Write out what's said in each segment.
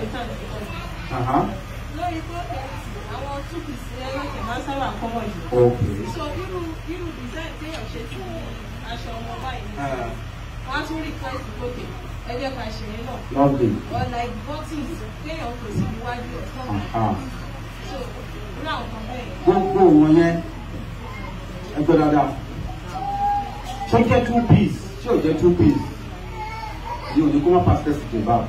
ìtàn ìtàn Aha. lórí protest àwọn two piece ẹlẹ́kẹ̀ máa ń sábà kọ́mọ̀ jù. Okay. so irú irú design téèyàn ṣe sí aṣọ ọmọ báyìí ní Ah, wọ́n á tún request gòkè ẹ jẹ́ ká ṣe é náà lovely. or like buttons téèyàn kò sí iwájú ọ̀tún Aha. so irú àwọn kan bẹ́ẹ̀ yẹn. Gbogbo wọn yẹn ẹgbẹ́ dáadáa. Ṣé ó jẹ́ two piece? Ṣé ò jẹ́ two piece? Yóò ní kó má pass test jilbab.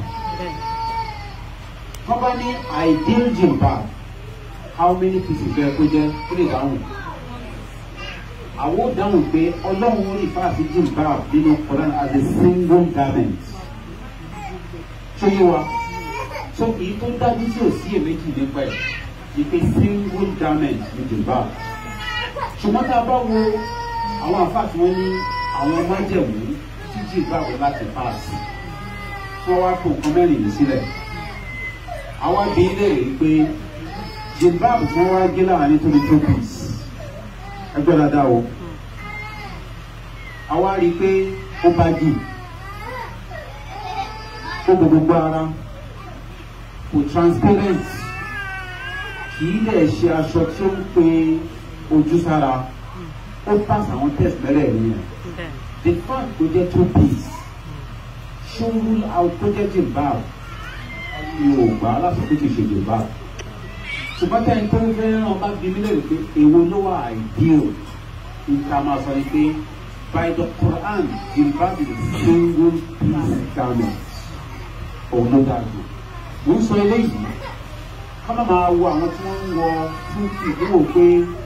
Wọ́n bá ní ideal jilbab. How many pieces bẹ́ẹ̀ kó jẹ́? Ó lè dáhùn. Àwọn ò dáhùn pé Ọlọ́run orí ìfáàsì jilbab nínú Quran as a single garment. Ṣé yé wa? So èyí tó dájú tí ò sí èméjì nípa ẹ̀ ni pé single garment ní jilbab. Ṣùgbọ́n tá a bá wo àwọn àfáà tí wọ́n ní àwọn májẹ̀mú tí jilbab láti pass tí wọ́n wá kó nǹkan mẹ́rin yìí sílẹ̀. Àwa bí ilé rèé pé jilbab tí wọ́n wá gé láàrin tó ní two piece. Ẹgbẹ́ dáadáa o. Àwa rí i pé ó bá jù. Ó bo gbogbo ara. Kò transparent. Kì í dẹ̀ ṣe aṣọ tí ó ń pe ojú sára. Ó pass àwọn test mẹ́rẹ̀ẹ̀rin yẹn. The fact kò jẹ́ two piece ṣó rule out tó jẹ́ jilbab mi ò gbà á láti pé kì í ṣe jilbab. Ṣùgbọ́n tẹ́ni tó ń fẹ́ ràn bá bí mi lérò pé èwo ló wà ideal nǹkan máa sọ ni pé by the Quran jilbab is a single piece garment òun ló dáa jù. Mo ń sọ eléyìí ká má máa wo àwọn tí wọ́n ń wọ two piece wò pé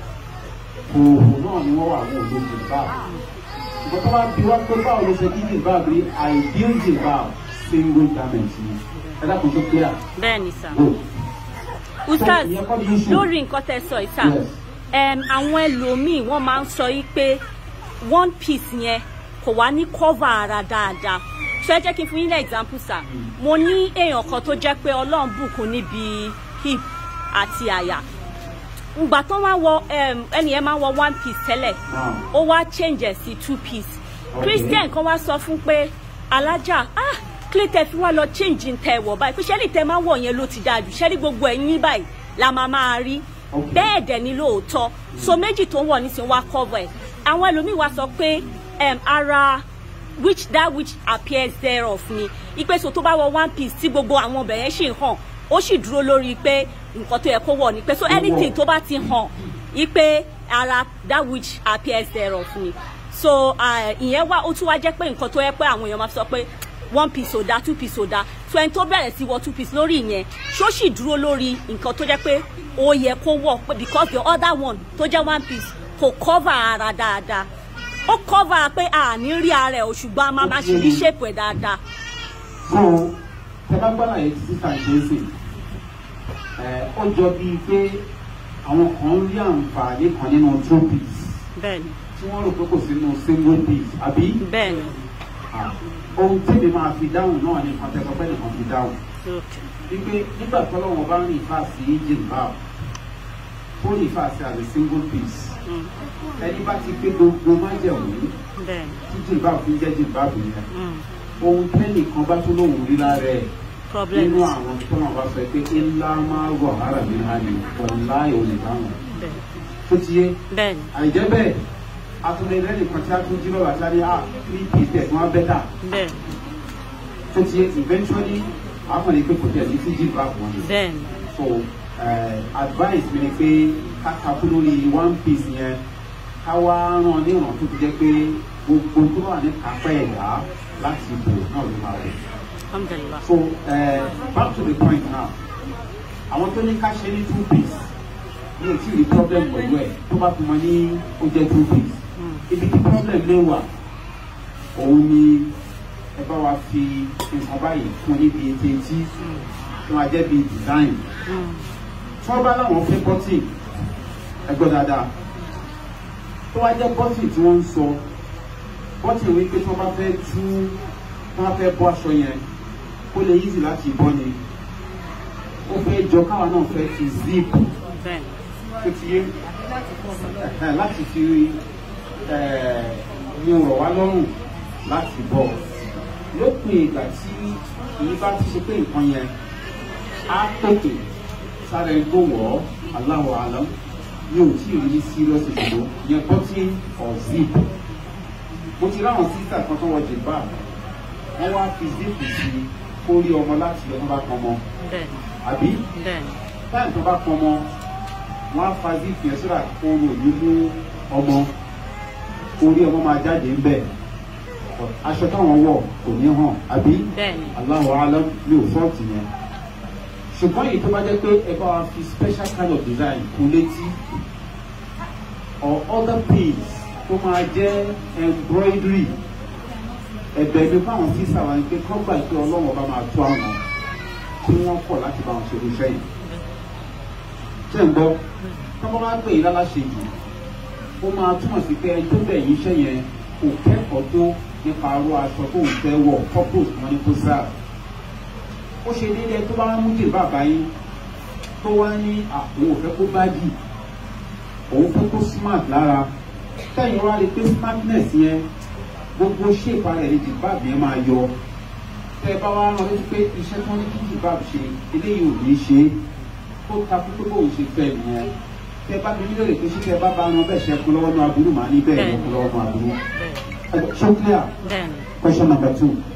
òòrùn náà ni wọ́n wà ní òun jilbab ṣùgbọ́n tó bá bí wá pé báwo ló ṣe kí jilbab rí ideal jilbab single garment ni ẹ dákun tó clear. bẹ́ẹ̀ ni sà. Good. ustaz ìyẹn kọ́ ni issue. lórí nǹkan tẹ́ sọ yìí sà Yes. em, àwọn ẹlòmíì wọ́n máa ń sọ yìí pé one piece yẹn kò wá ní cover ara dáadáa so ẹ jẹ́ kí n fún yín ní example sà mo ní èèyàn kan tó jẹ́ pé ọlọ́run bùkún níbi hip àti àyà ìgbà tó máa wọ em, ẹni yẹn máa wọ one piece tẹ́lẹ̀ Now, ó wá change ẹ̀ sí two piece Okay. christian kan wá sọ fún pé alájà ah kílẹ̀ tẹ fi wá lọ change ń tẹ wọ̀ báyìí pé ṣẹ́lí tẹ máa wọ̀ yẹn ló ti dáa jù ṣẹ́lí gbogbo ẹ̀yìn báyìí la máa máa rí Okay. bẹ́ẹ̀ dẹ̀ ni lóòótọ́ so méjì tó ń wọ̀ nísìnyí wá cover ẹ̀ àwọn ẹlòmíì wá sọ pé em, ara which that which appears thereof ni ipe so tó bá wọ one piece tí gbogbo àwọn ọbẹ̀ yẹn ṣì ń hàn ó sì dúró lórí pé nǹkan tó yẹ kó wọ̀ ni pé so Ó wọ̀. anything tó bá ti hàn ipe ara that which appears thereof ni so ah, ìyẹn wá ó tún wá jẹ́ pé nǹkan tó yẹ pé àwọn èèyàn máa fi sọ pé one piece ò da two piece ò da so ẹni tó bẹ̀rẹ̀ sí wọ two piece lórí ìyẹn ṣó sì dúró lórí nǹkan tó jẹ́ pé ó yẹ kó wọ̀ pé because the other one tó jẹ́ one piece kò cover ara dáadáa ó cover pé a ní rí ara ẹ̀ o ṣùgbọ́n a máa máa ṣe rí shape ẹ̀ dáadáa. so tẹ bá gbọ́dọ̀ yẹn títí tà ṣe é sè ẹ ó jọ bíi pé àwọn kan ń rí àǹfààní kan nínú two piece bẹ́ẹ̀ni tí wọ́n rò pé kò sínú single piece àbí bẹ́ẹ̀ni Ah, ohun tèmi máa fi dáhùn náà ni nǹkan tẹ́kọ̀ pẹ́ nìkan fi dáhùn okay. wípé nígbà tọ́lọ́wọ́n bá ń rìn fà sí jilbab tó rìn fà sí as a single piece Mm. ẹni bá ti pé gbogbo májẹ̀mú bẹ́ẹ̀ni tí jilbab fi ń jẹ́ jilbab yẹn mm. ohun tẹ́nìkan bá tó lóun rí lára ẹ̀ problem nínú àwọn tó náà bá sọ pé ńlá máa wọ̀ ara mi náà ni ọ̀la ìwòlè dáhùn bẹ́ẹ̀ni tó ti yé bẹ́ẹ̀ni àìjẹ́ bẹ́ẹ̀ atúndé lẹ́nìkan tí a tún jí lọ́wọ́ àti a ní à three pieces wọn bẹ́tà bẹ́ẹ̀ni tó ti yé eventually akọni pé kò tẹ̀lé sí jilbab wọn ni bẹ́ẹ̀ni so uh, advice mi ni pé ká takú lórí one piece yẹn ká wá ràn ní ìràn tó ti jẹ́ pé gbogbo tó wà ní kápẹ́ ẹ̀dá láti bò náà ló máa rẹ̀. alhamdulilah so uh, back to the point now àwọn tó ní ká ṣe ní two piece mi ò tí ì rí problem pẹ̀lú ẹ̀ tó bá fi mọ ní ó jẹ́ two piece Mm. ibi tí problem lè wà òun ni ẹ bá wa fi nǹkan báyìí fún níbi etí etí tí wọ́n á jẹ́ bíi design Mm. tí wọ́n bá láwọn fẹ́ bọ́tì ẹgbẹ́ dáadáa tó wá jẹ́ bọ́tì tí wọ́n ń sọ bọ́tì wípé tí wọ́n bá fẹ́ tú tí wọ́n fẹ́ bọ́ aṣọ yẹn ó lè easy láti bọ́ ni ó fẹ́ jọ káwa náà fẹ́ fi zip bẹ́ẹ̀ni tó ti yé ẹ̀hẹ̀, láti fi ẹ̀, ní ọ̀rọ̀ wá lọ́rùn láti bọ̀ lópin ìgbà tí èyí bá ti ṣe pé nǹkan yẹn á pèpè sára ẹni tó wọ̀ ọ́ aláwọ̀ àlọ́ mi ò tí ì rí serious ìṣòro yẹn button or zip mo ti ráwọn sísà kan tó wọ jìbá wọn wá fi zip sí kórí ọmọ láti ọmọ bá pọnmọ bẹ́ẹ̀ àbí bẹ́ẹ̀ táyì tó bá pọnmọ wọn á fa zip yẹn sódà oorun òní mú ọmọ orí ọmọ máa jáde ń bẹ aṣọ táwọn wọ kò ní hàn àbí bẹ́ẹ̀ ni aláwọ̀ alẹ́ mi ò fọ́ọ̀tì yẹn ṣùgbọ́n èyí tó bá jẹ́ pé ẹ bá wa fi special kind of design kún létí or other pins tó máa jẹ́ embroidery ẹ̀bẹ̀ mi fáwọn sísá wa ni pé kọ́ gbà pé ọlọ́run ọba máa tó àwọn tí wọ́n kọ̀ láti bá wọn ṣe irúṣẹ́ yìí ṣé ń gbọ́ tọ́kọ́ bá pè é láláṣẹ jù ó máa túmọ̀ sí pé ẹni tó bẹ̀ yín iṣẹ́ yẹn kò kẹ́kọ̀ọ́ tó nípa aró aṣọ tó ń fẹ́ wọ̀ purpose wọn ní kó sáà ó ṣe déédéé tó bá wá mú jìbá báyìí tó wá ní àwọn òfẹ́ kó bájì òun fẹ́ kó smart lára tẹ́yìn wá rí pé smartness yẹn gbogbo ṣèpá rẹ̀ ní jìbá yẹn máa yọ tẹ́ ẹ bá wá rán létí pé iṣẹ́ tó ní kí jìbá ṣe eléyìí ò ní ṣe tó takú pé bóun ṣe fẹ́ nìyẹn tẹ́ ẹ bá mi nílò pé ṣé tẹ́ ẹ bá bá ran bẹ́ẹ̀ ṣe kú lọ́wọ́ ní aburú màá ní bẹ́ẹ̀ ló kú lọ́wọ́ ní aburú. bẹ́ẹ̀ so clear bẹ́ẹ̀ ni question number two.